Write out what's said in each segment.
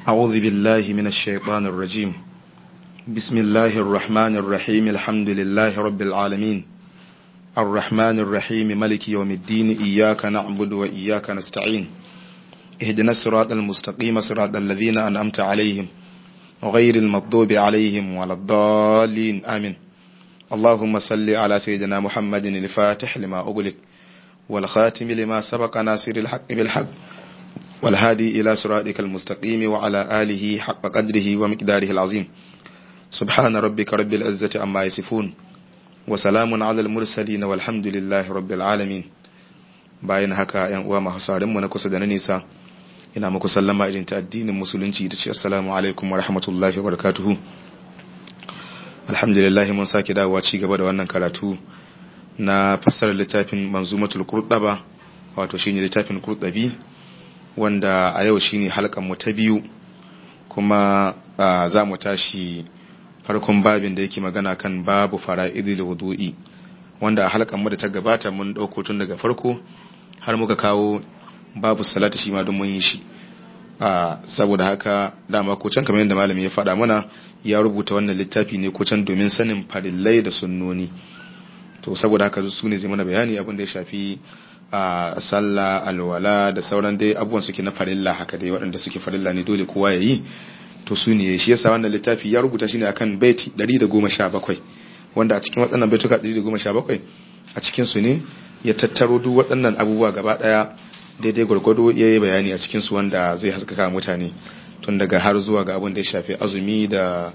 أعوذ بالله من الشيطان الرجيم بسم الله الرحمن الرحيم الحمد لله رب العالمين الرحمن الرحيم ملك يوم الدين إياك نعبد وإياك نستعين اهدنا الصراط المستقيم صراط الذين أنعمت عليهم غير المغضوب عليهم ولا الضالين آمين اللهم صل على سيدنا محمد الفاتح لما أغلق والخاتم لما سبق ناصر الحق بالحق والهادي إلى صراطك المستقيم وعلى آله حق قدره ومقداره العظيم سبحان ربك رب العزة عما يصفون وسلام على المرسلين والحمد لله رب العالمين bayan haka yan uwa masu mu na kusa da na nisa ina muku sallama irin ta addinin musulunci da ce assalamu alaikum wa rahmatullahi wa barakatuhu alhamdulillah mun sake dawowa ci gaba da wannan karatu na fassarar littafin manzumatul qurtaba wato shine littafin qurtabi wanda a yau shine halkan mu ta biyu kuma za mu tashi farkon babin da yake magana kan babu fara'idul wudu'i wanda a halkan mu da ta gabata mun dauko tun daga farko har muka kawo babu salati shi ma don mun yi shi saboda haka dama ko can kamar yadda malami ya faɗa mana ya rubuta wannan littafi ne ko can domin sanin farillai da sunnoni to saboda haka su ne zai mana bayani abin da ya shafi a sallah alwala da sauran dai abubuwan suke na farilla haka dai waɗanda suke farilla ne dole kowa ya yi to su ne shi yasa wannan littafi ya rubuta shi ne akan baiti 117 wanda a cikin waɗannan baituka 117 a cikin su ne ya tattaro duk waɗannan abubuwa gaba ɗaya daidai gwargwado ya yi bayani a cikin su wanda zai haskaka mutane tun daga har zuwa ga abin da ya shafi azumi da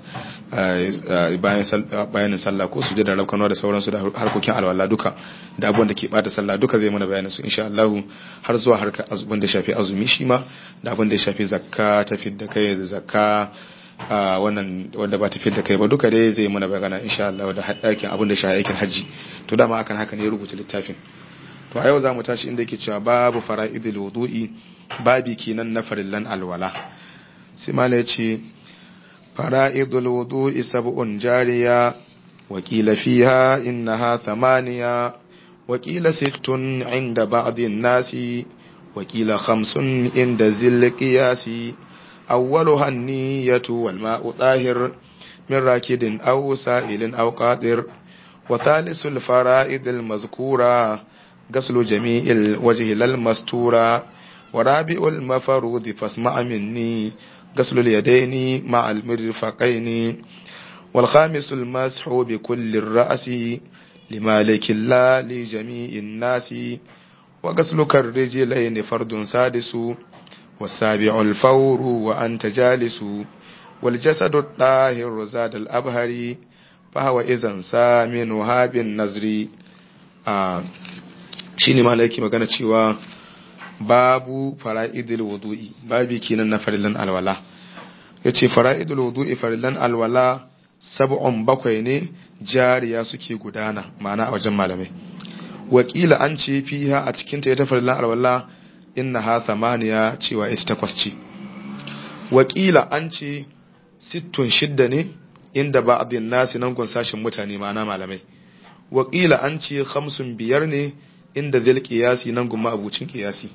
bayanin sallah ko su da raukanwa da sauransu da harkokin alwala duka da abubuwan da ke bata sallah duka zai mana bayanin su insha Allah har zuwa harkar abin da ya shafi azumi shi ma da abin da ya shafi zakka ta fidda kai da zakka wannan wanda ba ta fidda kai ba duka dai zai mana bayana insha Allah da aikin abin da ya shafi aikin haji to dama akan haka ne ya rubuta littafin to a yau za mu tashi inda yake cewa babu fara'idul wudu'i babi kenan na farillan alwala sai mala ya ce fara'idul wudu'i sab'un jariya wakila fiha innaha thamaniya wakila sittun inda ba'dhin nasi wakila khamsun inda zil qiyasi awwaluha an-niyyatu wal ma'u tahir min rakidin aw sa'ilin aw qadir wa thalithu fara'id al-mazkura غسل جميع الوجه للمستورة ورابع المفروض فاسمع مني غسل اليدين مع المرفقين والخامس المسح بكل الرأس لمالك الله لجميع الناس وغسل كالرجلين فرد سادس والسابع الفور وأنت جالس والجسد الطاهر زاد الأبهر فهو إذا سامنها بالنزر آه shi ne mala yake magana cewa babu fara'idul wudu'i babi kenan na farillan alwala yace fara'idul wudu'i farillan alwala sab'un bakwai ne jariya suke gudana ma'ana a wajen malamai wakila an ce fiha a cikin ta ita farillan alwala innaha thamaniya cewa ita takwas ce wakila an ce sittun shidda ne inda ba abin nasi nan gun sashin mutane ma'ana malamai wakila an ce khamsun biyar ne inda zai kiyasi nan gumma abucin kiyasi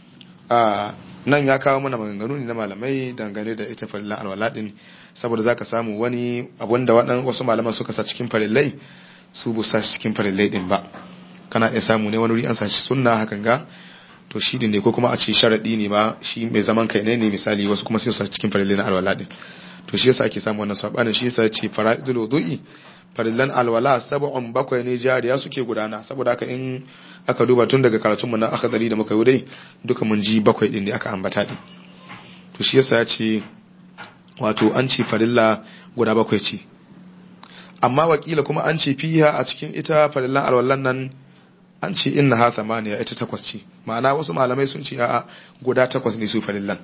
a nan ya kawo mana maganganu ne na malamai dangane da ita farillan alwala din saboda zaka samu wani abun da waɗannan wasu malaman suka sa cikin farillai su bu sa cikin farillai din ba kana iya samu ne wani wuri an sa shi sunna hakan ga to shi ne ko kuma a ce sharadi ne ma shi mai zaman kai ne ne misali wasu kuma sai su sa cikin farillai na alwala din to shi yasa ake samu wannan sabanin shi yasa ce fara'idul wudu'i farillan alwala sab'un bakwai ne jariya suke gudana saboda haka in aka duba tun daga karatunmu na akhdari da muka yi dai duka mun ji bakwai din ne aka ambata din to shi yasa ya ce wato an ce farilla guda bakwai ce amma wakila kuma an ce fiha a cikin ita farillan alwallan nan an ce inna ha thamaniya ita takwas ce ma'ana wasu malamai sun ce a'a guda takwas ne su farillan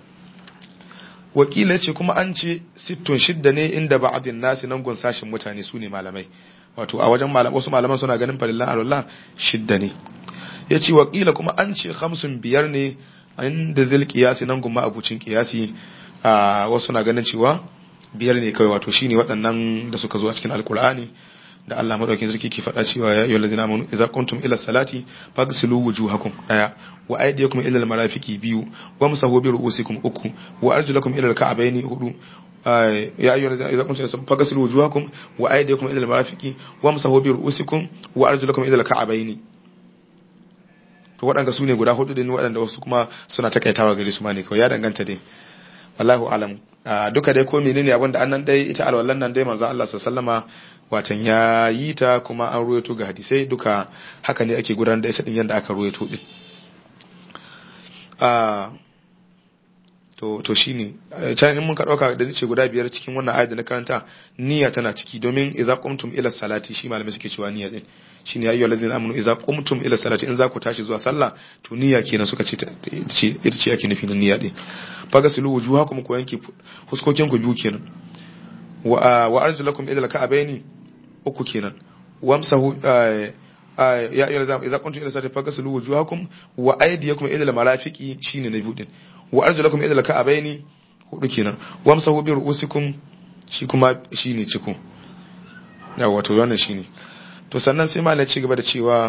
wakila ce kuma an ce sittun shidda ne inda ba'adin nasi nan gun sashin mutane su ne malamai wato a wajen wasu malaman suna ganin farillan alwallah shidda ne ya ce wakila kuma an ce hamsin biyar ne inda zil kiyasi nan gumma abucin kiyasi a wasu na ganin cewa biyar ne kawai wato shine waɗannan da suka zo a cikin alkur'ani da Allah madaukakin sarki ke faɗa cewa ya ayyuhal ladina amanu idza qumtum ila salati faghsilu wujuhakum daya wa aydiyakum ila al marafiqi biyu wa musahu bi ru'usikum uku wa arjulakum ila al ka'bayni hudu ya ayyuhal ladina idza qumtum ila salati faghsilu wujuhakum wa aydiyakum ila al marafiqi wa musahu bi ru'usikum wa arjulakum ila al ka'bayni to waɗanda su ne guda hudu din waɗanda wasu kuma suna takaitawa gare su ma ne kawai ya danganta dai wallahu alam duka dai ko menene abin da annan dai ita alwallan nan dai manzo Allah sallama watan ya yi ta kuma an ruwaito ga hadisai duka haka ne ake gudanar da ita din yanda aka ruwaito din to to shine can in mun ka dauka da nace guda biyar cikin wannan ayat da na karanta niyya tana ciki domin idza qumtum ila salati shi malamai suke cewa niyya din shine ayyuhal ladina amanu idza qumtum ila salati in za ku tashi zuwa sallah to niyya kenan suka ce ita ce ake nufi na niyya din fagasilu wujuhakum ku yanke huskokin ku biyu kenan wa wa arjulakum ila al-ka'bayn uku kenan wamsahu ya ayyuhal ladina idza qumtum ila salati fagasilu wujuhakum wa aydiyakum ila al-marafiqi shine na biyu din wa arjulakum ila al-ka'bayn hudu kenan wamsahu bi ru'usikum shi kuma shine ciko yawa to wannan shine to sannan sai malai ci gaba da cewa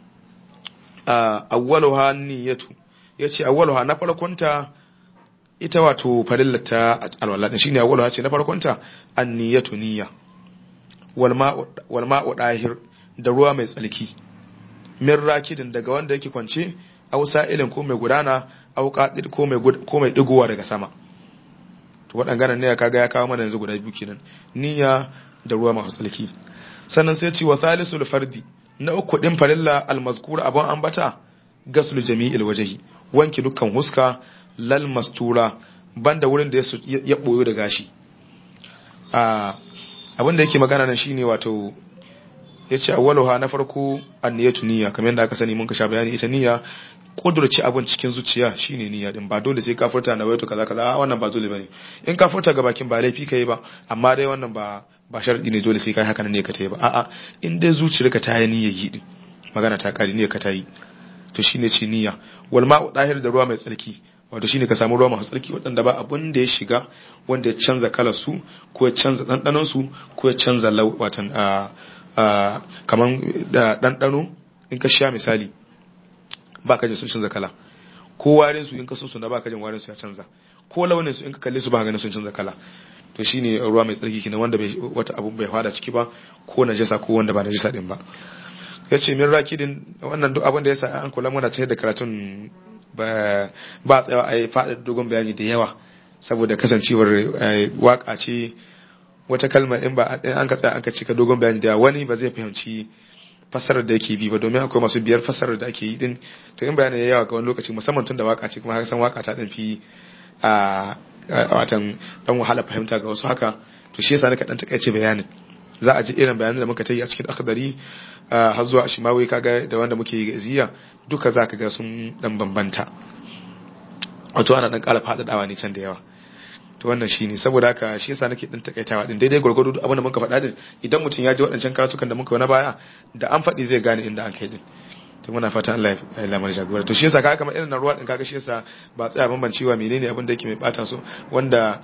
awwaluha niyyatu yace awwaluha na farkonta ita wato farillata alwala din shine awwaluha ce na farkonta anniyatu niyya wal ma'u wal ma'u dahir da ruwa mai tsalki min rakidin daga wanda yake kwance aw sa'ilin ko mai gudana aw qadir ko mai ko mai digowa daga sama to wadannan ne kaga ya kawo mana yanzu guda biyu kenan niyya da ruwa masu tsalki sannan sai ce wa thalisul fardi na uku din farilla almazkur abun ambata gaslu jami'il wajhi wanki dukkan huska lal mastura banda wurin da ya boyo da gashi a abin da yake magana nan shine wato yace awwaluha na farko anniyatu niyya kamar yadda aka sani mun ka sha bayani ita niyya kudurci abin cikin zuciya shine niyya din ba dole sai ka furta na waito kaza kaza wannan ba dole bane in ka furta ga bakin ba laifi kai ba amma dai wannan ba ba sharadi ne dole sai kai haka ne ka tayi ba a'a in dai zuciyarka ta yi niyyar yi din magana ta kare niyyar ka ta yi to shine ce niyya wal ma'u dahir da ruwa mai tsarki wato shine ka samu ruwa masu tsarki waɗanda ba abun da ya shiga wanda ya canza kalar su ko ya canza ɗanɗanon su ko ya canza watan a kaman da ɗanɗano in ka sha misali ba ka jin sun canza kala ko warin su in ka so su na ba ka jin warin su ya canza ko launin su in ka kalle su ba ganin sun canza kala to shine ruwa mai tsarki kenan wanda bai wata abu bai fada ciki ba ko najasa ko wanda ba najasa din ba yace min rakidin wannan duk abin da yasa an kula muna tayar da karatun ba ba tsayawa a yi faɗa dogon bayani da yawa saboda kasancewar waka ce wata kalma in ba an ka tsaya an ka cika dogon bayani da yawa wani ba zai fahimci fassarar da yake bi ba domin akwai masu biyar fassarar da ake yi din to in bayani ya yawa ga wani lokaci musamman tun da waka ce kuma san waka ta dan fi a watan dan wahala fahimta ga wasu haka to shi yasa nika dan takaice bayanin za a ji irin bayanan da muka ta yi a cikin akhdari har zuwa shimawi kaga da wanda muke yi ga iziya duka za ka ga sun dan bambanta wato ana dan kara faɗaɗawa ne can da yawa to wannan shine saboda haka shi yasa nake dan takaitawa din daidai gurgudu abin da muka faɗa din idan mutum ya ji waɗancan karatukan da muka yi na baya da an faɗi zai gane inda an kai din to muna fatan Allah ya lamar jagora to shi yasa kaga kamar irin na ruwa din kaga shi yasa ba tsaya bambancewa menene abin da yake mai bata su wanda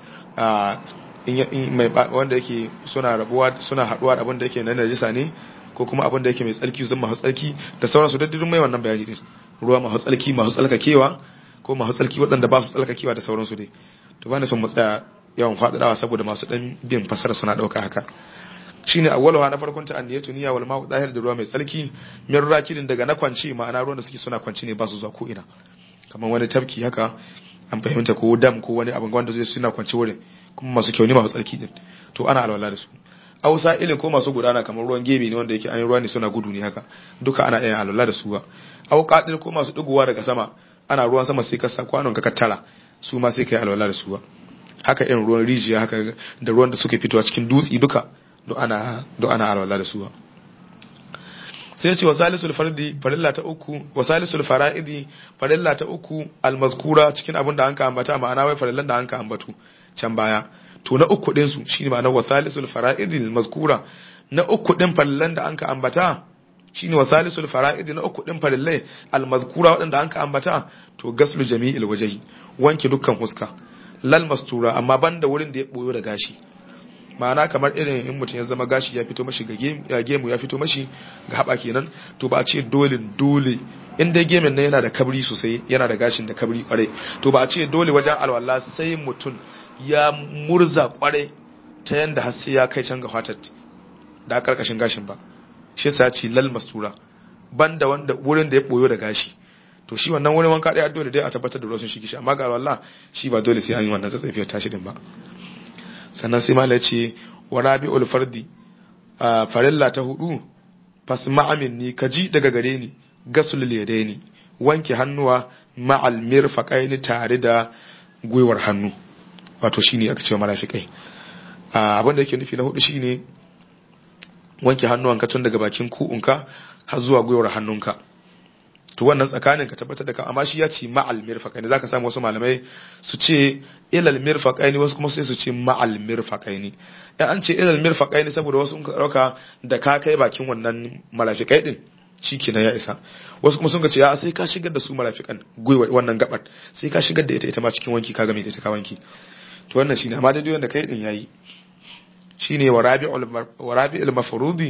in mai wanda yake suna rabuwa suna haduwa da abin da yake na najisa ne ko kuma abin da yake mai tsarki zan masu tsarki da sauransu daddadin mai wannan bayani din ruwa masu tsarki masu tsalkakewa ko masu tsarki waɗanda ba su tsalkakewa da sauransu dai to bani son mu tsaya yawan faɗaɗawa saboda masu ɗan bin fasara suna ɗauka haka shine awwaluha na farkon ta anniyatu niyya wal ma'u dahir da ruwa mai tsarki min rakidin daga na kwanci ma'ana ruwan da suke suna kwanci ne ba su zuwa ko ina kamar wani tafki haka an fahimta ko dam ko wani abin wanda zai suna kwanci wurin kuma masu kyau ne masu tsarki din to ana alwala da su ausa ilin ko masu gudana kamar ruwan gebe ne wanda yake an yi ruwa ne suna gudu ne haka duka ana iya alwala da su ba au qadir ko masu digowa daga sama ana ruwan sama sai ka sa kwanon ka kattara su ma sai kai alwala da su ba haka irin ruwan rijiya haka da ruwan da suke fitowa cikin dutsi duka do ana do ana alwala da su ba sai ce wasalisul fardi farilla ta uku wasalisul fara'idi farilla ta uku almazkura cikin abin da an ka ambata ma'ana wai farillan da an ka ambatu can baya to na uku din su shine ma'anar wasalisul fara'idi almazkura na uku din farillan da an ka ambata shine wasalisul fara'idi na uku din farillai almazkura waɗanda an ka ambata to gaslu jami'il wajhi wanke dukkan huska lal mastura amma banda wurin da ya boyo da gashi ma'ana kamar irin in mutum ya zama gashi ya fito mashi ga gemu ya fito mashi ga haɓa kenan to ba a ce dole dole in dai gemin nan yana da kabri sosai yana da gashin da kabri kwarai to ba a ce dole wajen alwala sai mutum ya murza kwarai ta yanda har sai ya kai can ga fatar da karkashin gashin ba shi yasa ce lal mastura banda wanda wurin da ya boyo da gashi to shi wannan wurin wanka dai dole dai a tabbatar da ruwan sun shige shi amma ga alwala shi ba dole sai an yi wannan tsatsafiyar tashi din ba sannan sai malai ce wa rabi'ul fardi farilla ta hudu fasma minni kaji daga gare ni gasul yadaini wanke hannuwa ma'al mirfaqaini tare da gwiwar hannu wato shine aka ce marafiqai abin da yake nufi na hudu shine wanke hannuwanka tun daga bakin ku'unka har zuwa gwiwar hannunka to wannan tsakanin ka tabbatar da ka amma shi ya ce ma'al mirfaqaini zaka samu wasu malamai su ce ilal mirfaqaini wasu kuma sai su ce ma'al mirfaqaini dan an ce ilal mirfaqaini saboda wasu sun dauka da ka kai bakin wannan marafiqai din shikenan ya isa wasu kuma sun ga ce ya sai ka shigar da su marafiqan gwiwa wannan gabar sai ka shigar da ita ita ma cikin wanki ka ga me ita ka wanki to wannan shine amma dai wanda kai din yayi shine warabi'ul warabi'ul mafrudi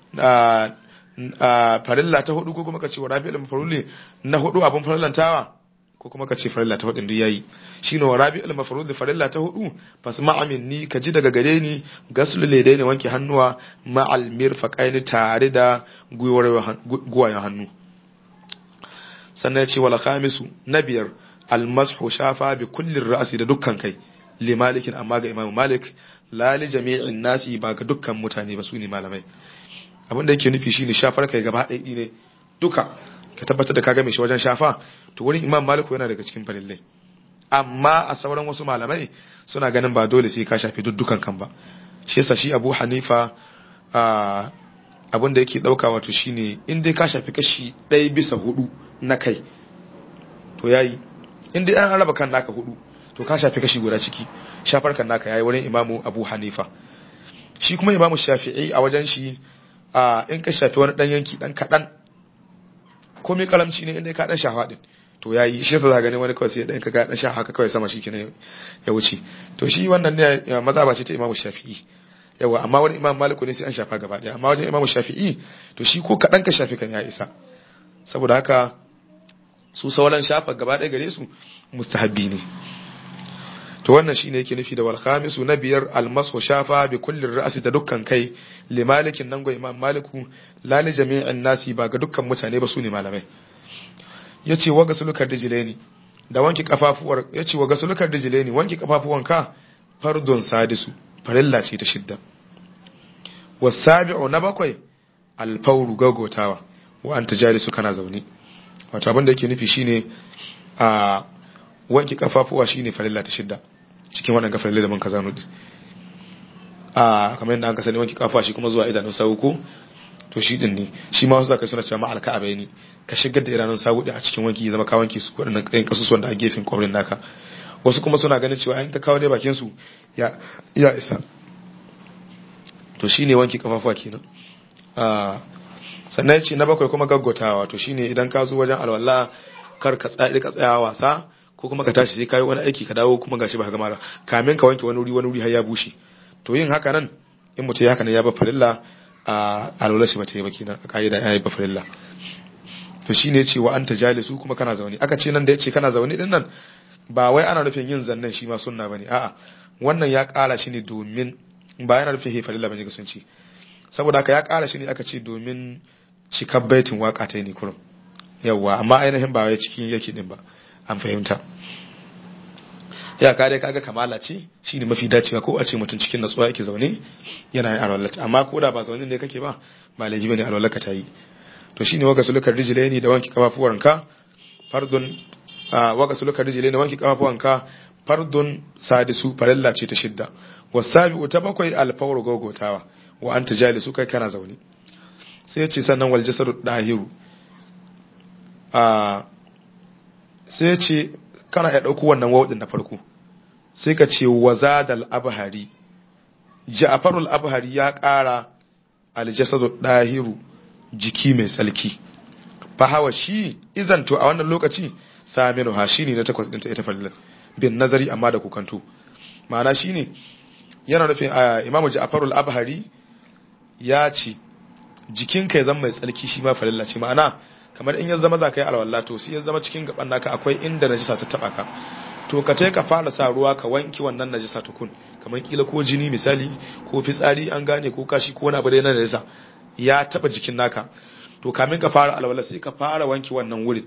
farilla ta hudu ko kuma ka ce warabi'ul mafrudi na hudu abun farillantawa ko kuma ka ce farilla ta hudu duk yayi shine warabi'ul mafrudi farilla ta hudu fasma'a minni ka ji daga gare ni gaslu ladaini wanke hannuwa ma'al mirfaqaini tare da gwiwayen hannu sannan ya ce wal khamisu na biyar almashu shafa bi kulli ra'si da dukkan kai li malikin amma ga imamu malik la li jami'in nasi ba ga dukkan mutane ba su ne malamai abin da yake nufi shine shafar kai gaba ɗaya ne duka ka tabbatar da ka game shi wajen shafa to wurin imam maliku yana daga cikin farillai amma a sauran wasu malamai suna ganin ba dole sai ka shafi dukkan kan ba shi yasa shi abu hanifa abin da yake ɗauka wato shine in dai ka shafi kashi ɗaya bisa hudu na kai to yayi in dai an raba kan naka hudu to ka shafi kashi guda ciki shafar kan naka yayi wurin imamu abu hanifa shi kuma imamu shafi'i a wajen shi a in ka shafi wani dan yanki dan kadan komai kalamci ne inda ka dan shafa din to yayi shi yasa za gani wani kawai sai dan ka ga dan shafa haka kawai sama shi kenan ya wuce to shi wannan ne mazhaba ce ta imamu shafi'i yawa amma wani imam maliku ne sai an shafa gaba daya amma wajen imamu shafi'i to shi ko kadan ka shafi kan ya isa saboda haka su sauran shafa gaba daya gare su mustahabbi ne to wannan shine yake nufi da wal khamisu na biyar almasu shafa bi kulli ra'si da dukkan kai li malikin nan go imam maliku la li jami'in nasi ba ga dukkan mutane ba su ne malamai yace wa gasulukar dijileni da wanki kafafuwar yace wa gasulukar dijileni wanki kafafuwan ka fardun sadisu farilla ce ta shidda wasabi'u na bakwai alfauru gagotawa wa anta jalisu kana zaune wato abin da yake nufi shine a wanki kafafuwa shine farilla ta shidda cikin wannan gafarin da mun ka zanu a kamar yadda an ka sani wanki kafafuwa shi kuma zuwa idanun sawu ko to shi din ne shi ma wasu zaka suna cewa ma'al ka abai ka shigar da idanun sawu din a cikin wanki ya zama ka wanki su wadannan kayan kasusuwan da a gefen kwabrin naka wasu kuma suna ganin cewa in ka kawo dai bakin su ya ya isa to shine wanki kafafuwa kenan a sannan ya ce na bakwai kuma gaggotawa to shine idan ka zo wajen alwala kar ka tsaya ka tsaya wasa ko kuma ka tashi sai kayi wani aiki ka dawo kuma gashi ba ka gama kamin ka wanke wani wuri wani wuri har ya bushe to yin haka nan in mutum ya haka nan ya ba farilla a alwala shi bata yi ba kenan a ka'ida ya yi ba farilla to shine ce wa anta jalisu kuma kana zaune aka ce nan da yace kana zaune din nan ba wai ana nufin yin zannan shi ma sunna bane a'a wannan ya kara shi ne domin ba yana nufin he farilla bane ga sun ce saboda haka ya kara shi ne aka ce domin cikar baitin waka ta ne kurum yawwa amma ainihin ba wai cikin yake din ba an fahimta ya kare kaga kamala ce shine mafi dacewa ko a ce mutum cikin natsuwa yake zaune yana yin alwala amma ko da ba zaune ne kake ba ba laifi bane alwala ka tayi to shine waga sulukar rijlaini da wanki kafafuwanka fardun waga sulukar rijlaini da wanki kafafuwanka fardun sadisu farilla ce ta shidda wasabi'u ta bakwai alfawru gogotawa wa anta jalisu kai kana zaune sai ya ce sannan wal jasadu dahiru a sai ce kana ya ɗauko wannan wawudin na farko sai ka ce wazadal abhari ja'farul abhari ya ƙara aljasadu dahiru jiki mai tsalki fa hawa shi izan to a wannan lokaci saminu ha shine na takwas ɗinta ita fallan bin nazari amma da kukanto ma'ana shine yana nufin imamu ja'farul abhari ya ce jikinka ya zama mai tsarki shi ma farilla ce ma'ana kamar in ya zama za ka yi alwala to sai ya zama cikin gaban naka akwai inda najisa ta taba ka to ka ka fara sa ruwa ka wanki wannan najisa tukun kamar kila ko jini misali ko fitsari an gane ko kashi ko wani abu da na najisa ya taba jikin naka to kamin ka fara alwala sai ka fara wanki wannan wurin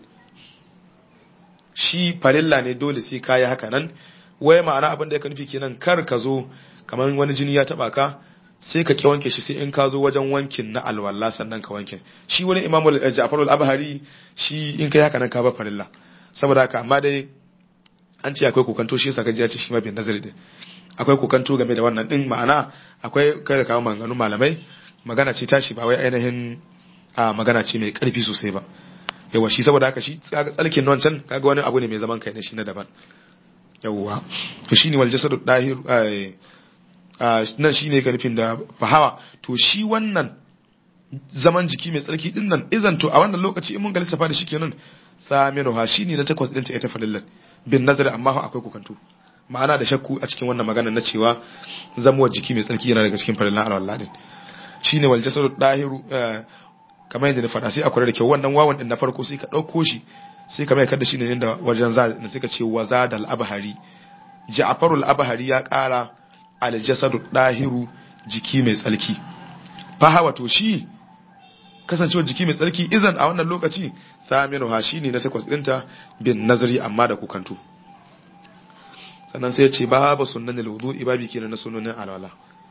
shi farilla ne dole sai ka yi haka nan wai ma'ana abin da ya nufi kenan kar ka zo kamar wani jini ya taba ka sai ka ki wanke shi sai in ka zo wajen wankin na alwala sannan ka wanke shi wani imamu ja'farul abhari shi in kai haka nan ka ba farilla saboda haka amma dai an ce akwai kokanto shi yasa kaji ya ce shi ma bin nazari din akwai kokanto game da wannan din ma'ana akwai kai da kawo maganganun malamai magana ce tashi ba wai ainihin a magana ce mai karfi sosai ba yawa shi saboda haka shi tsalkin nan can kaga wani abu ne mai zaman kai ne shi na daban yawwa to shine wal jasadu dahir nan shine ka nufin da fahawa to shi wannan zaman jiki mai tsarki din nan izan to a wannan lokaci in mun ga lissafa da shi kenan saminu ha shine na takwas din ta ita falillan bin nazari amma akwai kukantu ma'ana da shakku a cikin wannan magana na cewa zamuwa jiki mai tsarki yana daga cikin farillan alwala din shine wal jasadu dahiru kamar yadda na faɗa sai a kula da kyau wannan wawan din na farko sai ka ɗauko shi sai ka mai kada shi ne inda wajen za da suka ce wa zadal abhari ja'farul abhari ya ƙara al jasadu dahiru jiki mai tsarki fahawa to shi kasancewar jiki mai tsarki izan a wannan lokaci saminu ha shine na takwas ɗinta bin nazari amma da kukantu sannan sai ya ce babu sunan wudu'i babi kenan na sunanin alwala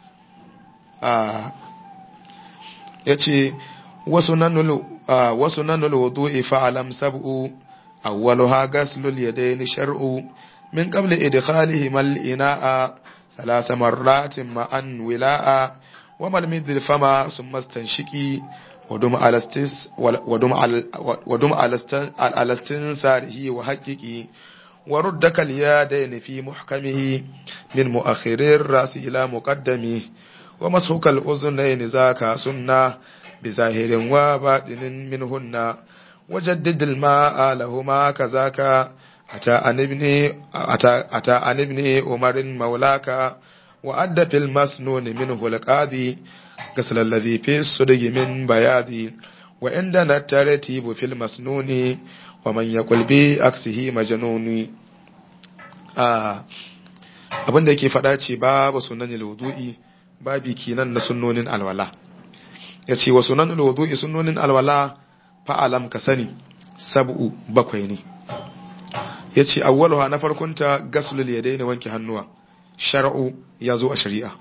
ya ce wasu nan wudu'i fa'alam sab'u awwaluha ghaslul yadayn shar'u min qabli idkhalihi mal ina'a ثلاث مرات معا ولاء وملمد الفم ثم استنشقي ودم على استس ودم على ودم على استنساره وحققي وردك اليدين في محكمه من مؤخر الراس الى مقدمه ومسحك الاذنين ذاك سنه بظاهر وباطن منهن وجدد الماء لهما كذاك أتى عن ابن أتى, أتى عن ابن عمر مولاك وأدى في المسنون منه القاضي غسل الذي في الصدق من بياضي وعندنا الترتيب في المسنون ومن يقول بأكسه مجنون آه abin da yake faɗa ce babu sunan wudu'i babi kinan na sunnonin alwala ya ce wa sunan wudu'i sunnonin alwala fa'alam ka sani sab'u bakwai ne ya ce awwaluha na farkonta gaslul ya daina wanke hannuwa shar'u ya zo a shari'a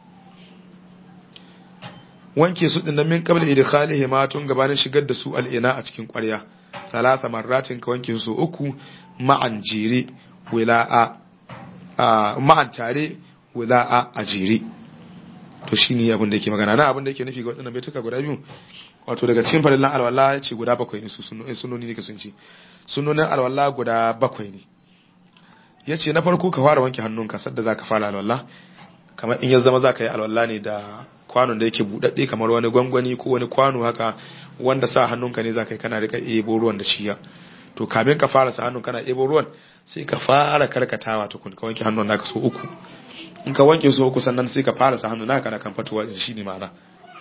wanke su dinnan min qabla idkhalihi ma tun gabanin shigar da su al'ina a cikin ƙwarya salasa marratin ka wanke su uku ma'an jere wila'a ma'an tare wila'a a jere to shine abin da yake magana na abin da yake nufi ga waɗannan baituka guda biyu wato daga cikin farillan alwala ya ce guda bakwai ne su sunoni ne ka sun ce sunonin alwala guda bakwai ne ya ce na farko ka fara wanke hannunka sadda za ka fara alwala kamar in ya zama za ka yi alwala ne da kwanon da yake buɗaɗɗe kamar wani gwangwani ko wani kwano haka wanda sa hannunka ne za ka yi kana rika ebo ruwan da shiya to kamin ka fara sa hannun kana ebo ruwan sai ka fara karkatawa tukun ka wanke hannun naka so uku in ka wanke so uku sannan sai ka fara sa hannun naka na kan fatuwa shi ne ma'ana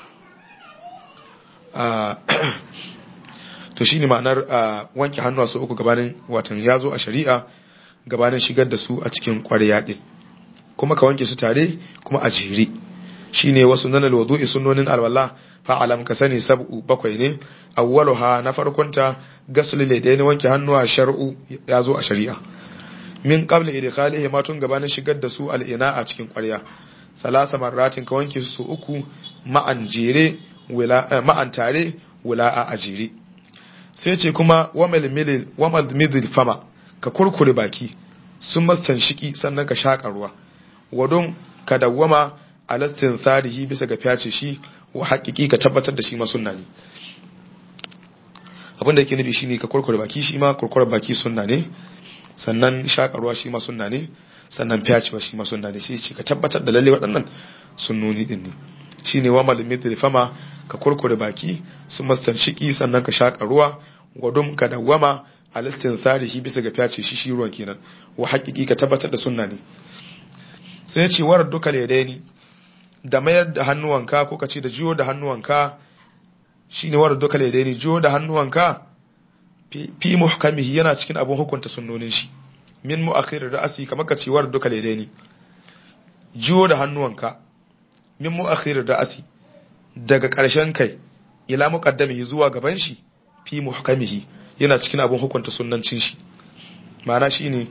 to shine ma'anar wanke hannuwa su uku gabanin watan ya zo a shari'a gabanin shigar da su a cikin ƙwarya ɗin kuma ka wanke su tare kuma a jere shine wasu nanal wudu'i sunnonin alwala fa alam ka sani sab'u bakwai ne awwaluha na farkonta gasl ladaini wanke hannuwa shar'u ya zo a shari'a min qabli idkhalihi ma tun gabanin shigar da su al'ina a cikin ƙwarya salasa marratin ka wanke su uku ma'an jere ma'an tare wula'a a jere sai ce kuma wamal midil fama ka kurkure baki sun mastan shiki sannan ka shaƙa ruwa wadon ka dawwama alastin tsarihi bisa ga fyace shi wa haƙiƙi ka tabbatar da shi ma sunna ne abin da yake nufi shine ka kurkure baki shi ma kurkure baki sunna ne sannan shaƙa ruwa shi ma sunna ne sannan fyace ba shi ma sunna ne sai ce ka tabbatar da lalle waɗannan sunnoni din ne shine wa malamin fama ka kurkure baki su shiki sannan ka shaka ruwa gwadum ka dawwama alistin tsarihi bisa ga fyace shi shi ruwan kenan wa haƙiƙi ka tabbatar da sunna ne sai ya ce warar duka ladaini da mayar da hannuwanka ko ka ce da jiyo da hannuwanka shine war duka ladaini jiyo da hannuwanka fi muhkamihi yana cikin abun hukunta sunnonin shi min mu'akhir ra'si kamar ka ce war duka ladaini jiyo da hannuwanka min mu'akhir ra'si daga ƙarshen kai ila muqaddamihi zuwa gaban shi fi muhkamihi yana cikin abun hukunta sunnancin shi ma'ana shine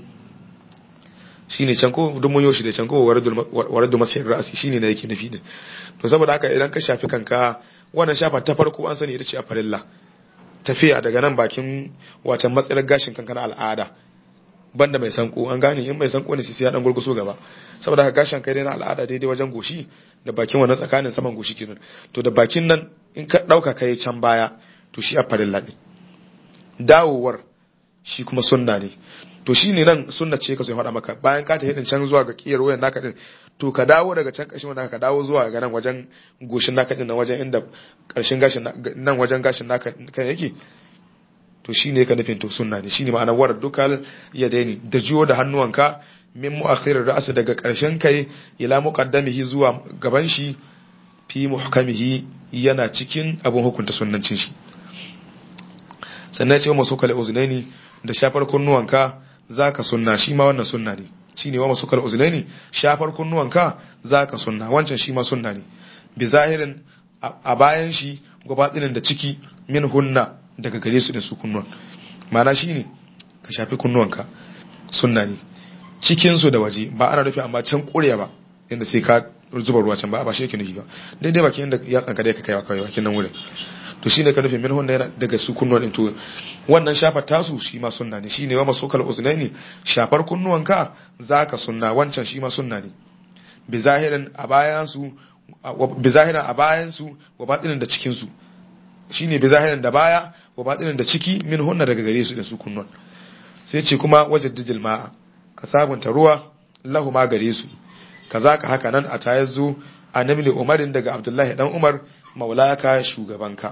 shine can ko duk mun yoshi da can ko waradul masih ra'si shine ne yake nufi din to saboda haka idan ka shafi kanka wannan shafa ta farko an sani ita ce a farilla tafiya daga nan bakin watan matsalar gashin kanka na al'ada banda mai sanko an gane in mai sanko ne sai ya dan gurguso gaba saboda haka gashin kai dai na al'ada daidai wajen goshi da bakin wannan tsakanin saman goshi kenan to da bakin nan in ka dauka kai can baya to shi a farilla din dawowar shi kuma sunna ne to shi ne nan sunna ce ka sai faɗa maka bayan ka tafi din can zuwa ga kiyar wayan naka din to ka dawo daga can ƙarshen wannan ka dawo zuwa ga nan wajen goshin naka din nan wajen inda ƙarshen gashin nan wajen gashin naka kan yake to shi ne ka nufin to sunna ne shi ne ma'anar war dukal yadaini da jiyo da hannuwanka min mu'akhirir ra'as daga ƙarshen kai ila muqaddamihi zuwa gaban shi fi muhkamihi yana cikin abun hukunta sunnancin shi sannan ya ce masu kale uzunaini da shafar kunnuwanka zaka sunna shi ma wannan sunna ne shine wa masu kale uzunaini shafar kunnuwanka zaka sunna wancan shi ma sunna ne bi zahirin a bayan shi gabaɗinin da ciki min hunna daga gare su da su kunnuwan ma'ana shine ka shafi kunnuwanka sunna ne cikin su da waje ba ana rufe amma can ƙurya ba inda sai ka zuba ruwa can ba ba shi yake nufi ba daidai bakin inda ya tsanka da ka kaiwa kawai bakin nan wurin to shine ka nufi min hunna yana daga su kunnuwan din to wannan shafar tasu shi ma sunna ne shine wa masukal uznaini shafar kunnuwanka zaka sunna wancan shi ma sunna ne bi zahirin a bayan su bi zahirin a bayan su wa batinin da cikin su shine bi zahirin da baya wa batinin da ciki min hunna daga gare su da su kunnuwan sai ce kuma wajaddidil ma'a ka sabunta ruwa lahu ma gare su kazaka haka nan a tayazzu annabi umarin daga abdullahi dan umar maulaka shugabanka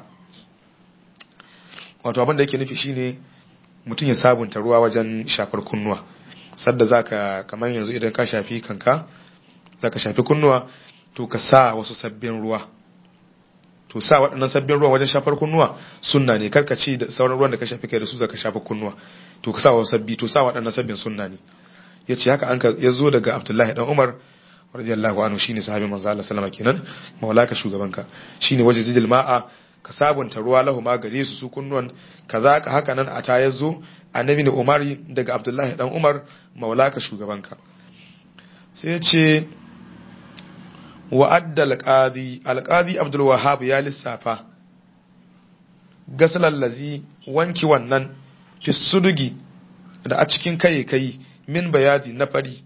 wato abin da yake nufi shine mutum ya sabunta ruwa wajen shafar kunnuwa sadda zaka kamar yanzu idan ka shafi kanka zaka shafi kunnuwa to ka sa wasu sabbin ruwa to sa waɗannan sabbin ruwa wajen shafar kunnuwa sunna ne karka ci da sauran ruwan da ka shafi kai da su zaka shafa kunnuwa to ka sa wasu sabbi to sa waɗannan sabbin sunna ne yace haka an ya zo daga Abdullahi dan Umar radiyallahu anhu shine sahabin manzo Allah sallama kenan maulaka shugabanka shine wajidil ma'a ka sabunta ruwa lahu ma gare su su kunnuwan kaza ka haka nan a ta yazo annabi ne Umari daga Abdullahi dan Umar maulaka shugabanka sai ya ce wa adda alqadi alqadi Abdul Wahhab ya lissafa gasalal lazi wanki wannan fi sudugi da a cikin kai kai min bayadi na fari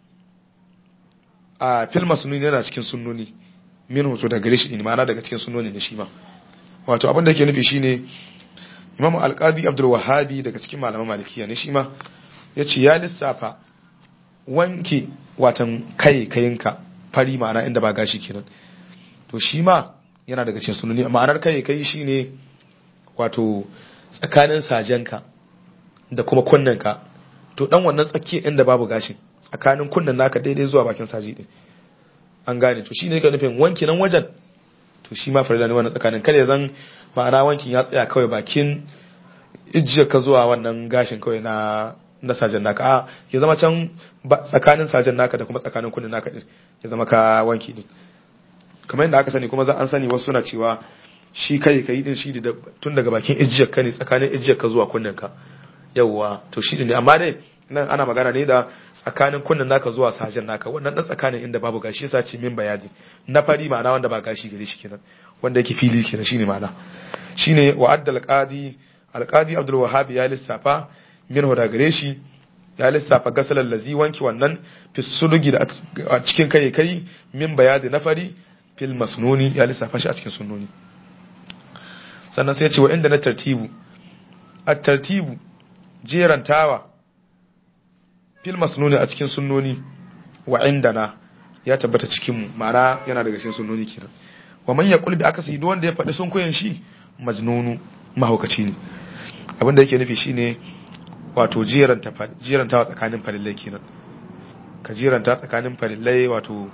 a filma sununi yana cikin sunnoni min hoto da gare shi ne ma'ana daga cikin sunnoni ne shi ma wato abin da yake nufi shine imam alqadi abdul wahabi daga cikin malaman malikiya ne shi ma yace ya lissafa wanke watan kai kayinka fari ma'ana inda ba gashi kenan to shi ma yana daga cikin sunnoni ma'anar kai kai shine wato tsakanin sajenka da kuma kunnenka to dan wannan tsakiyar inda babu gashin tsakanin kunnen naka daidai zuwa bakin saji din an gane to shine ka nufin wanki nan wajen to shi ma farida ne wannan tsakanin kada zan ma'ana wankin ya tsaya kawai bakin ijiyar ka zuwa wannan gashin kawai na na sajen naka a ya zama can tsakanin sajen naka da kuma tsakanin kunnen naka din ya zama ka wanki din kamar yadda aka sani kuma za an sani wasu suna cewa shi kai kai din shi da tun daga bakin ijiyar ka ne tsakanin ijiyar ka zuwa kunnen ka yawwa to shi ne amma dai nan ana magana ne da tsakanin kunnen naka zuwa sajen naka wannan dan tsakanin inda babu gashi yasa ce min bayani na fari ma'ana wanda ba gashi gare shi kenan wanda yake fili kenan shine ma'ana shine wa adda alqadi alqadi abdul wahhab ya lissafa min hoda gare shi ya lissafa gasalan lazi wanki wannan fi sulugi da a cikin kai kai min bayadi na fari fil masnuni ya lissafa shi a cikin sunnoni sannan sai ya ce wa inda na tartibu at tartibu jerantawa fil masnuni a cikin sunnoni wa indana ya tabbata cikin mu ma'ana yana daga cikin sunnoni kenan wa man yaqul bi akasi duk wanda ya faɗi sun koyan shi majnunu mahaukaci ne abin da yake nufi shine wato jeranta jerantawa tsakanin farillai kenan ka jeranta tsakanin farillai wato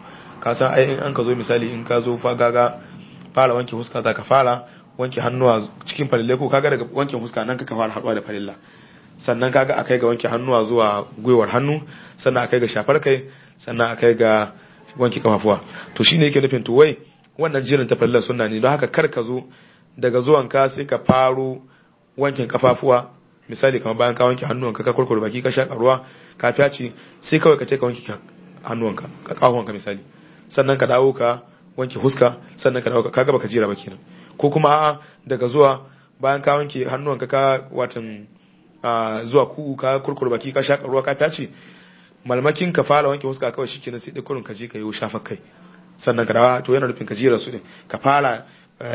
ka san ai in an ka zo misali in ka zo fa gaga fara wanke fuska za ka fara wanke hannuwa cikin farille ko kaga daga wanke fuska nan ka fara haɗuwa da farilla sannan kaga akai ga wanke hannuwa zuwa gwiwar hannu sannan akai ga shafar kai sannan akai ga wanke kafafuwa to shine yake nufin to wai wannan jirin ta farillar sunna ne don haka kar ka zo daga zuwan ka sai ka faro wankin kafafuwa misali kamar bayan ka wanke hannuwanka ka kurkure baki ka shaka ruwa ka fyaci sai kawai ka ce ka wanke hannuwanka ka kahuwanka misali sannan ka dawo ka wanke huska sannan ka dawo ka kaga baka jira ba kenan ko kuma a'a daga zuwa bayan ka wanke hannuwanka ka watan zuwa ku ka kurkure baki ka shaka ruwa ka fyaci malmakin ka fara wanke huska kawai shikenan sai dai kurun ka je ka yi shafa kai sannan ka dawo to yana nufin ka jira su ne ka fara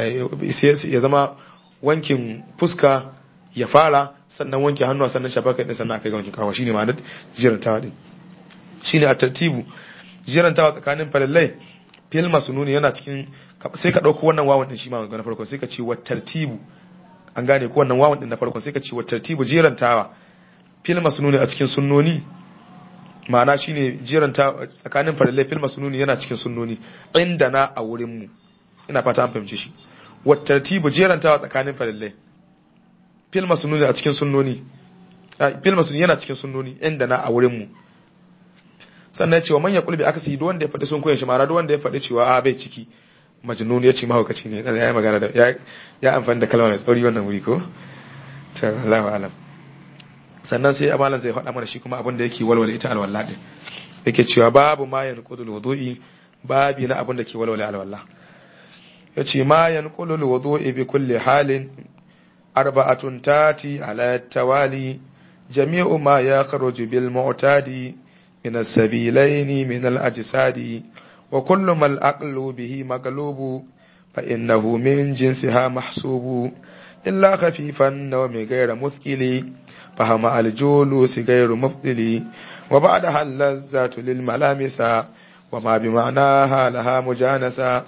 ya zama wankin fuska ya fara sannan wanke hannuwa sannan shafa kai sannan akai ga wankin kawo shine ma'anar jirantawa din shine a tartibu jirantawa tsakanin falallai fil masnuni yana cikin sai ka dauko wannan wawan din shi ma na farko sai ka ce wa tartibu an gane ko wannan wawan din na farko sai ka ce wa tartibu jirantawa fil masnuni a cikin sunnoni ma'ana shine jirantawa tsakanin falallai fil masnuni yana cikin sunnoni inda na a wurin mu ina fata an fahimce shi wa tartibu jirantawa tsakanin falallai fil masnuni a cikin sunnoni fil masnuni yana cikin sunnoni inda na a wurin mu sannan cewa man yaqul bi akasi duk wanda ya faɗi sun koyin shi mara duk wanda ya faɗi cewa a bai ciki majnun ya ce mahaukaci ne dan yayi magana da ya amfani da kalma mai tsauri wannan wuri ko to Allahu alam sannan sai amalan zai faɗa mana shi kuma abin da yake walwala ita alwala din yake cewa babu ma yanqudul wudu'i babi na abin da ke walwala alwala yace ma yanqudul wudu'i bi kulli halin arba'atun tati ala tawali jami'u ma yakhruju bil mu'tadi من السبيلين من الأجساد وكل ما الأقل به مقلوب فإنه من جنسها محسوب إلا خفيف النوم غير مثقل فهم الجلوس غير مفضل وبعدها اللذة للملامس وما بمعناها لها مجانسة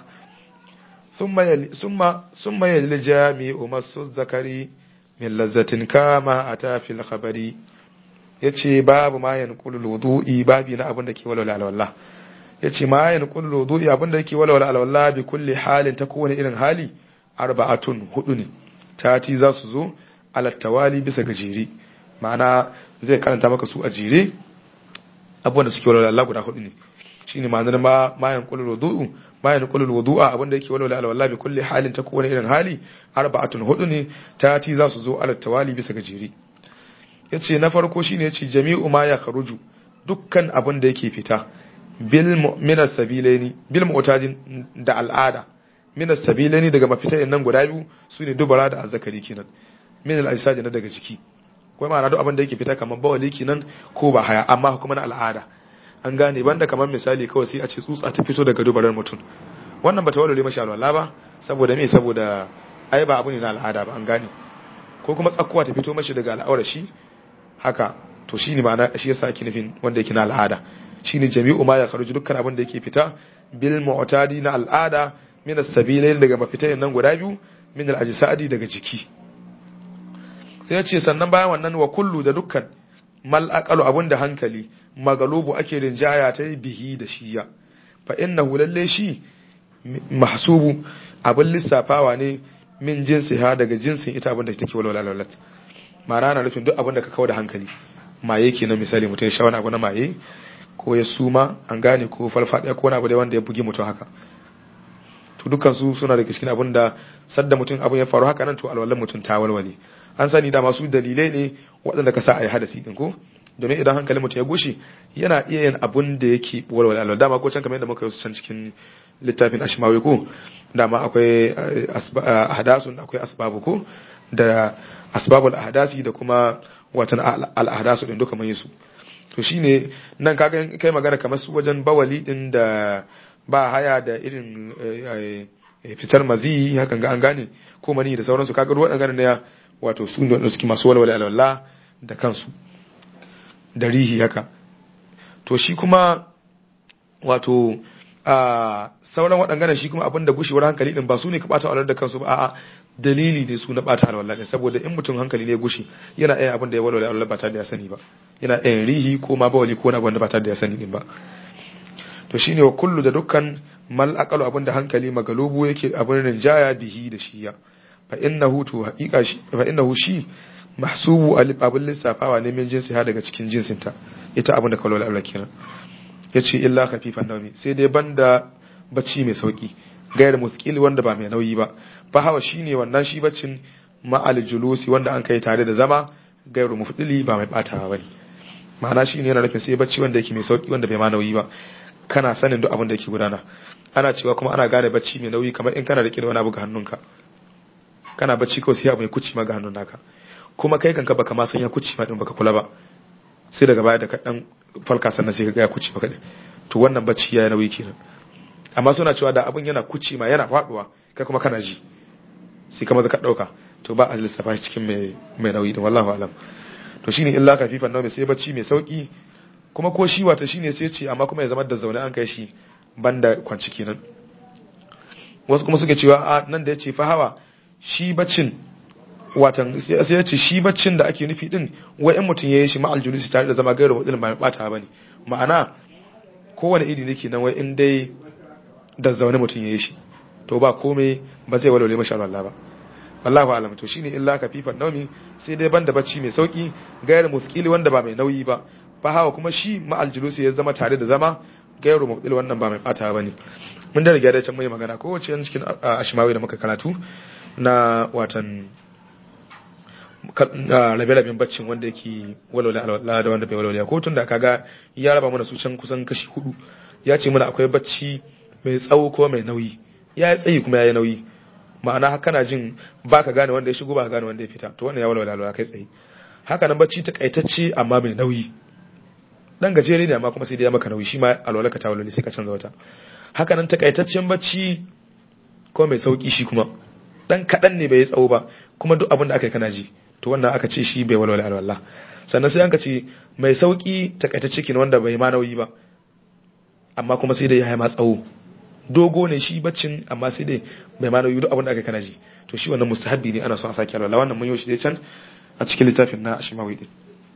ثم يلي ثم ثم يلي الجامع مس الذكر من لذة كما أتى في الخبر ya ce babu ma yan kulul wudu'i babi na abin da ke walwala alwala ya ce ma yan kulul wudu'i abin da ke walwala alwala bi kulli halin ta kowane irin hali arba'atun hudu ne tati za su zo alattawali bisa ga jere ma'ana zai karanta maka su a jere abubuwan da suke walwala Allah guda hudu ne shine ma'anar ma ma yan kulul wudu'u ma yan kulul wudu'a abin da yake walwala alwala bi kulli halin ta kowane irin hali arba'atun hudu ne tati za su zo alattawali bisa ga jere ya ce na farko shi ne ce jami'u ma ya kharuju dukkan abin da yake fita minas sabilani bil mu'tadin da al'ada minas sabilani daga mafita nan guda biyu su ne dubara da azzakari kenan min al na daga jiki ko ma'ana duk abin da yake fita kamar bawali kenan ko ba haya amma kuma na al'ada an gane banda kamar misali kawai sai a ce tsutsa ta fito daga dubarar mutum wannan bata walwale mashi alwala ba saboda me saboda ai ba abu ne na al'ada ba an gane ko kuma tsakkuwa ta fito mashi daga al'aurar shi haka to shi ne ma'ana shi yasa ake nufin wanda yake na al'ada shi ne jami'u ma ya kharuju dukkan abin da yake fita bil mu'tadi na al'ada min as-sabilain daga mafitayen nan guda biyu min al-ajsadi daga jiki sai ya ce sannan bayan wannan wa kullu da dukkan mal aqalu abun da hankali magalubu ake rinjaya ta bihi da shiya fa innahu lalle shi mahsubu abin lissafawa ne min jinsiha daga jinsin ita abin da take walwala lalat mara na nufin duk abin da ka kawo da hankali maye ke na misali mutum ya sha wani abu na maye ko ya suma an gane ko farfaɗiya ko wani abu da wanda ya bugi mutum haka to dukkan su suna da cikin abin da sadda mutum abin ya faru haka nan to alwalan mutum ta walwale an sani da masu dalilai ne waɗanda ka sa a yi hadasi din ko domin idan hankalin mutum ya gushi yana iya yin abun da yake walwale alwala dama ko can kamar yadda muka yi can cikin littafin ashmawi ko dama akwai ahdasun akwai asbabu ko da asbabul ahdasi da kuma watan al'ahdasu din duka mai su to shine nan kaga kai magana kamar su wajen bawali din da ba haya da irin fitar mazi hakan ga an gane ko mani da sauransu kaga ruwan ganin ne wato su ne suke masu walwala alwala da kansu da rihi haka to shi kuma wato a sauran waɗannan shi kuma abin da gushewar hankali din ba su ne ka ɓata alwala da kansu ba a'a dalili ne su na ɓata alwala ne saboda in mutum hankali ne gushi yana iya abin da ya walwala alwala ba tare da ya sani ba yana iya rihi ko ma bawali ko na abin da ba tare da ya sani din ba to shine wa kullu da dukkan mal aqalu abinda hankali magalubu yake abin rinjaya bihi da shiya fa innahu to haqiqa shi fa innahu shi mahsubu abin lissafawa ne min jinsi ha daga cikin jinsinta ita abin da kawai Allah kenan yace illa khafifan nawmi sai dai banda bacci mai sauki gayar muskil wanda ba mai nauyi ba fa hawa shine wannan shi baccin ma'al julusi wanda an kai tare da zama gairu mufdili ba mai batawa bane ma'ana shine yana nufin sai bacci wanda yake mai sauki wanda bai ma nauyi ba kana sanin duk abin da yake gudana ana cewa kuma ana gane bacci mai nauyi kamar in kana rike da wani abu ga hannunka kana bacci kawai sai abu mai kuci ma ga hannun naka kuma kai kanka baka ma san ya kuci ma din baka kula ba sai daga baya da ka dan falka sannan sai ka ga ya kuci maka to wannan bacci ya nauyi kenan amma suna cewa da abin yana kuci ma yana faduwa kai kuma kana ji sai kama ka dauka to ba a lissafa shi cikin mai mai nauyi din wallahi alam to shine illa kafifan nawmi sai bacci mai sauki kuma ko shi wata shine sai ce amma kuma ya zama da zaune an kai shi banda kwanci kenan wasu kuma suke cewa a nan da yace fa hawa shi baccin watan sai ya ce shi baccin da ake nufi din wai in mutum yayi shi ma aljulusi tare da zama gairu wadin ba bata bane ma'ana kowane iri ne kenan wai in dai da zaune mutum yayi shi to ba komai ba zai walwale masha Allah ba wallahu alam to shine illa kafifan naumi sai dai banda bacci mai sauki gairu muthqili wanda ba mai nauyi ba fa hawa kuma shi ma aljulusi ya zama tare da zama gairu mubdil wannan ba mai bata bane mun da riga da can mai magana ko wace cikin ashimawi da muka karatu na watan rabe-raben baccin wanda yake walwale alwala da wanda bai walwale ko tun da kaga ya raba mana su can kusan kashi hudu ya ce mana akwai bacci mai tsawo ko mai nauyi ya yi tsayi kuma ya yi nauyi ma'ana haka na jin ba ka gane wanda ya shigo ba ka gane wanda ya fita to wannan ya walwale alwala kai tsaye haka nan bacci ta kaitacce amma mai nauyi dan gajere ne amma kuma sai dai ya maka nauyi shi ma alwala ka ta walwale sai ka canza wata haka nan takaitaccen bacci ko mai sauki shi kuma dan kadan ne bai yi tsawo ba kuma duk abin da aka yi kana ji to wannan aka ce shi bai walwala alwala sannan sai an ka ce mai sauki takaitacce kin wanda bai ma nauyi ba amma kuma sai dai ya ma tsawo dogo ne shi baccin amma sai dai bai ma nauyi duk abin da aka yi kana ji to shi wannan mustahabbi ne ana so a sake alwala wannan mun yi shi dai can a cikin littafin na ashimawi din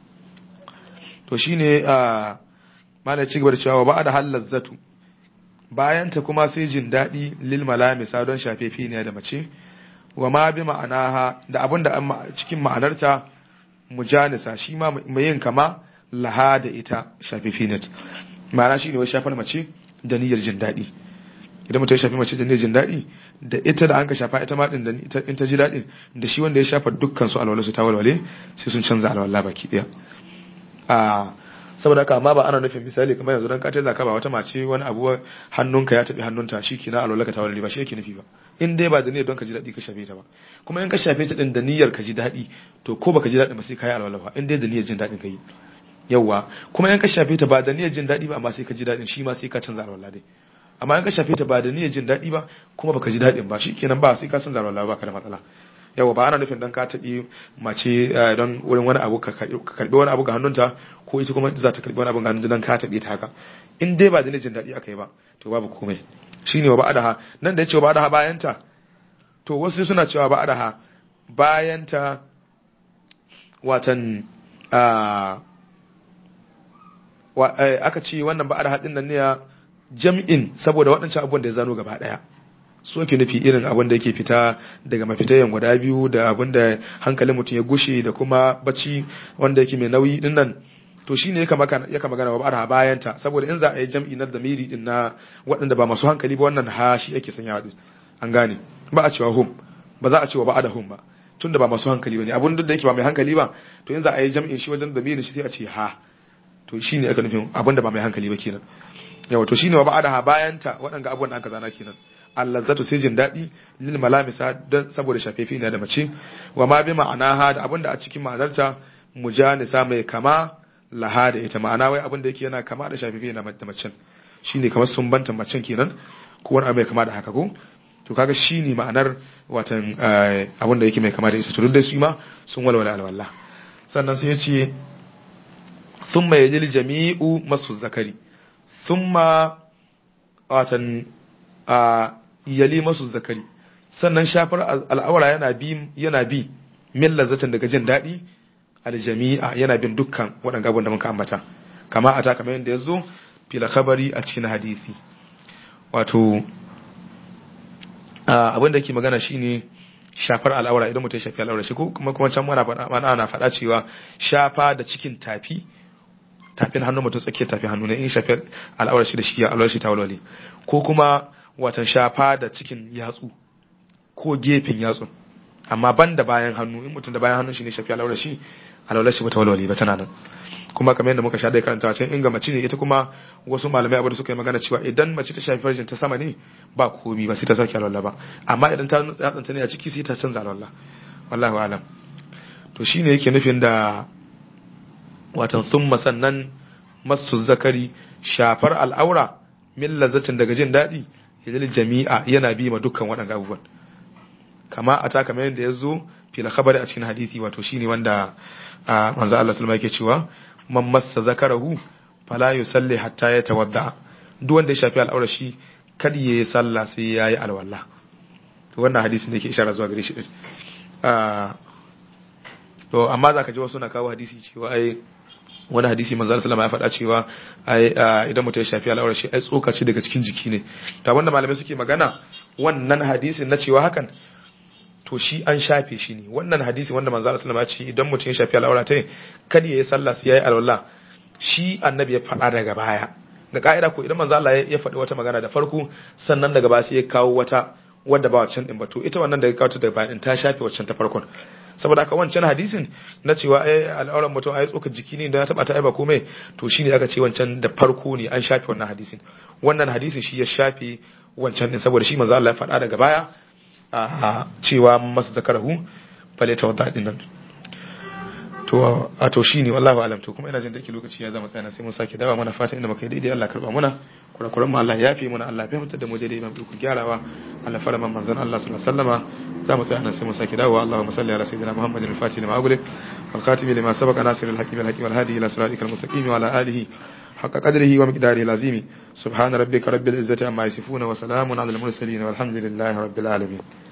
to shine a mana ci gaba da cewa ba da halal zatu bayan ta kuma sai jin daɗi lil malamisa don shafefi ne da mace wa ma bi ma'anaha da abin da cikin ma'anarta mujanisa shi ma mai yin kama laha da ita shafefi ne ma'ana shi ne wai shafar mace da niyyar jin daɗi idan mutum ya shafi mace da niyyar jin daɗi da ita da an ka shafa ita ma din da in ta ji daɗin da shi wanda ya shafa dukkan su alwala su ta walwale sai sun canza alwala baki ɗaya a saboda haka amma ba ana nufin misali kamar yanzu dan ka zaka ba wata mace wani abu hannunka ya tabi hannunta shikenan alwala ka ta walwale ba shi yake nufi ba in dai ba da niyyar don ka ji daɗi ka shafe ta ba kuma in ka shafe ta din da niyyar ka ji daɗi to ko baka ji daɗi ba sai ka yi alwala ba in dai da niyyar jin daɗin ka yi yawwa kuma in ka shafe ta ba da niyyar jin daɗi ba amma sai ka ji daɗin shi ma sai ka canza alwala dai amma in ka shafe ta ba da niyyar jin daɗi ba kuma baka ji daɗin ba shikenan ba sai ka canza alwala ba ka da matsala yawa ba ana nufin dan ka taɓi mace don wurin wani abu ka karɓi wani abu ga hannunta ko ita kuma za ta karɓi wani abu ga hannunta don ka taɓe ta haka in dai ba da niyyar jin daɗi aka yi ba to babu komai shine wa ba'adaha nan da ya ce wa ba'adaha bayanta to wasu suna cewa ba'adaha bayanta watan aka ce wannan ba'adaha din nan ne jam'in saboda waɗancan abubuwan da ya zano gaba ɗaya su ake nufi irin abin da yake fita daga mafitayen guda biyu da abin da hankalin mutum ya gushe da kuma bacci wanda yake mai nauyi din nan to shine ya kama ya kama gana wa bayanta saboda in za a yi jam'i na zamiri din na waɗanda ba masu hankali ba wannan ha shi ake sanyawa din an gane ba a cewa hum ba za a cewa ba'ada hum ba tunda ba masu hankali bane abun duk da yake ba mai hankali ba to in za a yi jam'in shi wajen zamirin shi sai a ce ha to shine aka nufin abin da ba mai hankali ba kenan yawa to shine wa ba'ada ha bayanta waɗanda abubuwan da aka zana kenan allazatu sai jin daɗi lil malamisa don saboda shafefi ne da mace wa ma bi ma'anaha da abin da a cikin ma'anarta mujanisa mai kama laha da ita ma'ana wai abin da yake yana kama da shafifi na da macen shine kamar sun banta macen kenan ko wani abu mai kama da haka ko to kaga shine ma'anar watan abin da yake mai kama da ita to duk da su ma sun walwala alwala sannan sai ya ce summa yajil jami'u masu zakari summa watan yali masu zakari sannan shafar al'aura yana bi yana bi min lazzatin daga jin daɗi aljami'a yana bin dukkan waɗanda abin da muka ambata kama a ta kamar yadda ya zo fil khabari a cikin hadisi wato abin da ke magana shine shafar al'aura idan mutum ya shafi al'aura shi ko kuma kuma can mana mana na faɗa cewa shafa da cikin tafi tafin hannu mutum tsakiyar tafin hannu ne in shafi al'aura shi da shi al'aura shi ta walwale ko kuma watan shafa da cikin yatsu ko gefen yatsun amma ban da bayan hannu in mutum da bayan hannun shi ne shafi al'aura shi al'aura shi bata walwale ba tana nan kuma kamar yadda muka sha da karanta can inga mace ne ita kuma wasu malamai abu da suka yi magana cewa idan mace ta shafi farjin ta sama ne ba komi ba sai ta sake alwala ba amma idan ta nutsa yatsanta ne a ciki sai ta canza alwala wallahu alam to shine yake nufin da watan summa sannan masu zakari shafar al'aura min lazzatin daga jin daɗi yadda jami'a yana bi ma dukkan waɗannan abubuwan kama a ta kamar yadda ya zo fil khabari a cikin hadisi wato shine wanda manzo Allah sallama yake cewa man massa zakarahu fala yusalli hatta yatawadda duk wanda ya shafi al'aura shi kada yayi sallah sai yayi alwala to wannan hadisi ne yake isharar zuwa gare shi din to amma zaka ji wasu na kawo hadisi cewa ai wani hadisi manzo sallama ya faɗa cewa ai idan mutum ya shafi al'aura shi ai tsokaci daga cikin jiki ne to wanda malamai suke magana wannan hadisin na cewa hakan to shi an shafe shi ne wannan hadisi wanda manzo Allah sallama ya ce idan mutum ya shafi al'aura ta kada yayi sallah sai yayi alwala shi annabi ya faɗa daga baya ga ka'ida ko idan manzo Allah ya faɗi wata magana da farko sannan daga baya sai ya kawo wata wanda ba wancan din ba to ita wannan da ya kawo ta daga baya din ta shafe wancan ta farkon saboda haka wancan hadisin na cewa ai al'auran mutum ai tsokar jiki ne da ya taba ta ai ba komai to shine aka ce wancan da farko ne an shafe wannan hadisin wannan hadisin shi ya shafe wancan din saboda shi manzo Allah ya faɗa daga baya a cewa masu zakarahu fale ta wadda nan to a to shine wallahi alam to kuma ina jin dake lokaci ya zama tsayana sai mun sake dawa mana fatan inda muka yi daidai Allah karba muna kurakuran mu Allah ya fi muna Allah ya fitar da mu daidai mu ku gyarawa Allah fara man manzon Allah sallallahu alaihi wasallama za mu tsaya nan sai mun sake dawowa Allahumma salli ala sayyidina Muhammadin al-Fatih lima aghlib wal khatimi lima sabaqa nasir al-hakim al-hakim wal hadi ila siratikal mustaqim wa ala alihi حق قدره ومقداره العظيم سبحان ربك رب العزة عما يصفون وسلام على المرسلين والحمد لله رب العالمين